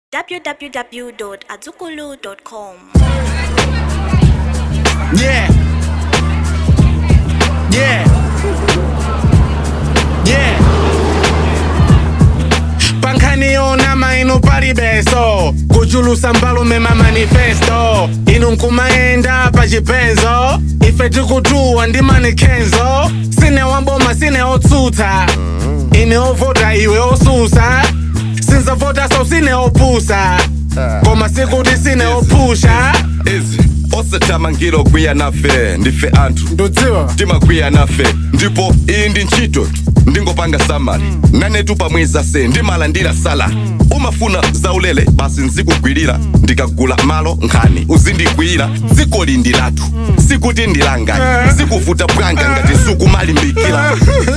www.azukulu.com. Yeah. Yeah. Yeah. pankhaniona maino pali beso kuchulusa mbalume ma manifesto inu nkumayenda pa chipenzo ife tikutuwa ndi manikhenzo sine wamboma sine otsutsa ine ovota iwe osusa sinzavota so sine opusa koma sikuti sine opusha izi osathamangiro kwiya nafe ndife anthu ndudziwa timakwiya nafe ndipo iyi ndi ntchito ndingopanga samali nanetu pamweza se ndimalandira sala umafuna zaulere basi nzikugwirira ndikagula malo nkhani uzindigwirira dziko lindi lathu sikuti ndilanga sikuvuta bwanga ngati sukumalimbikira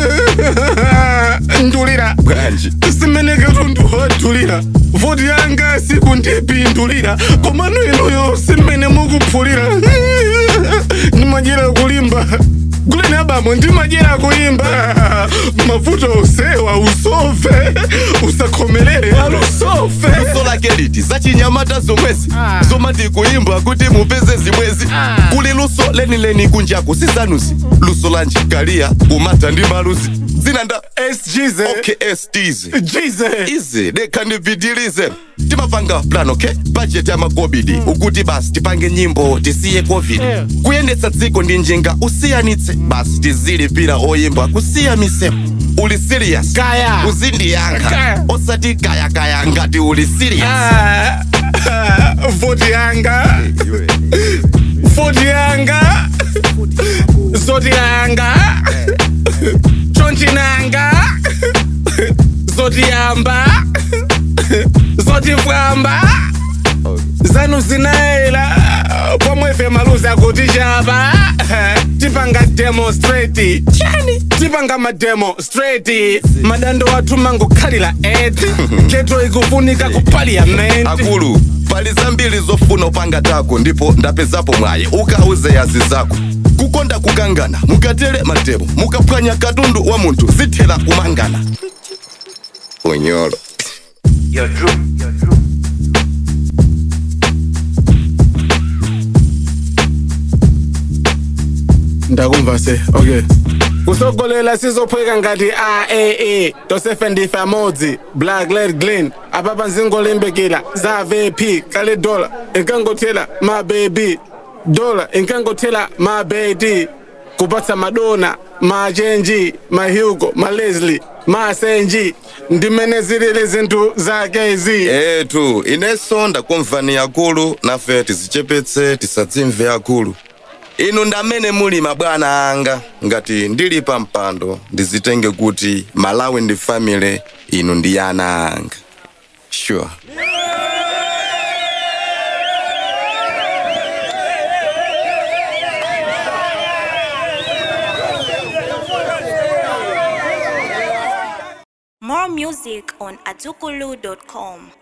ndulira bwanji simeneketu ndihodulira voti yanga sikundipindulira komano inuyo simene mukuphulira ndimajera kulimba kuleni abamo ndimajera kuimba mavuto usewa usove usakhomelere alusofe luso lake liti zachinyamata zomwezi zomati kuimba kuti mupeze zimwezi kuli luso lenileni kunjaku sizanuzi luso la njikaliya kumata ndi maluzi dzina nda sgz okstz jize izi dekha ndipitilize timapanga plan okay budget ya makobidi ukuti basi tipange nyimbo tisiye covid kuyendetsa dziko ndi njinga usiyanitse basi tizilipira oyimba kusiya misemo uli serious Kaya. uzindiyankha Kaya. osati kayakaya ngati uli serious Ah, ah, voti yanga voti yanga zoti yanga chonchinanga zoti yamba zoti fwamba zanu zinaela pomwefe maluzi akuti chapa tipanga demonstrate chani tipanga mademonstrate madando athu mangokhalira eti keto ikufunika ku parliament akulu pali zambiri zofuna upanga tako ndipo ndapezapo mwaye ukauze yazi zako kukonda kukangana mukatere matemo mukaphwanya katundu wa munthu zithera kumangana unyolo ndakumva se okay kusogolela sizophweka ngati aaa tosefe ndife amodzi black led glin apapa nzingolimbikira za vp kale dola inkangothela mabebi dola inkangothela mabedi kupatsa madona machenji mahugo maleslie masenji ndimene zilili zinthu zakezi etu inenso ndakumvani akulu nafe tizichepetse tisadzimve akulu inu ndamene muli mabwana anga ngati ndili pa mpando ndizitenge kuti malawi ndi family inu ndi ana anga sure More music on azukulu.com.